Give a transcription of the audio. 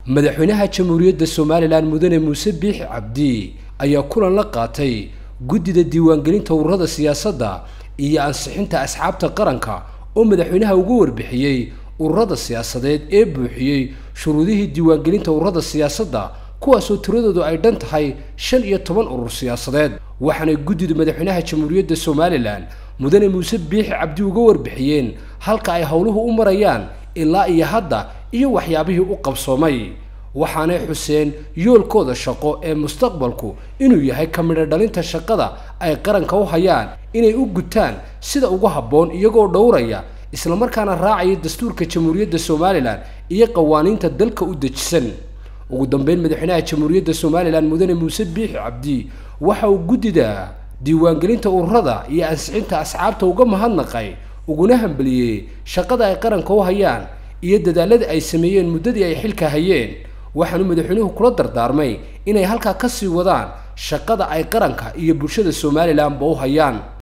madaxweynaha jamhuuriyadda somalilan mudane muuse biixi cabdi ayaa kulan la qaatay guddida diiwaangelinta ururada siyaasadda iyo ansixinta asxaabta qaranka oo madaxweynaha uga warbixiyey ururada siyaasadeed ee buuxiyey shuruudihii diiwaangelinta ururada siyaasadda kuwaasoo tiradoodu ay dhan tahay shan iyo toban urur siyaasadeed waxaanay guddida madaxweynaha jamhuuriyadda somalilan mudane muuse biixi cabdi uga warbixiyeen halka ay howluhu u marayaan ilaa iyo hadda iyo waxyaabihii u qabsoomay waxaanay xuseen yoolkooda shaqo ee mustaqbalku inuu yahay ka midho dhalinta shaqada ay qaranka u hayaan inay u gutaan sida ugu habboon iyagoo dhowraya islamarkaana raacaya dastuurka jamhuuriyadda somalilan iyo qawaaniinta dalka u dejisan ugu dambeyn madaxweynaha jamhuuriyadda somalilan mudane muuse biixi cabdi waxa uu guddida diiwaangelinta ururada iyo ansixinta asxaabta uga mahadnaqay uguna hambaliyey shaqada ay qaranka u hayaan iyo dadaalladii ay sameeyeen muddadii ay xilka hayeen waxaanu madaxweynuhu kula dardaarmay inay halkaa ka sii wadaan shaqada ay qaranka iyo bulshada somalilanba u hayaan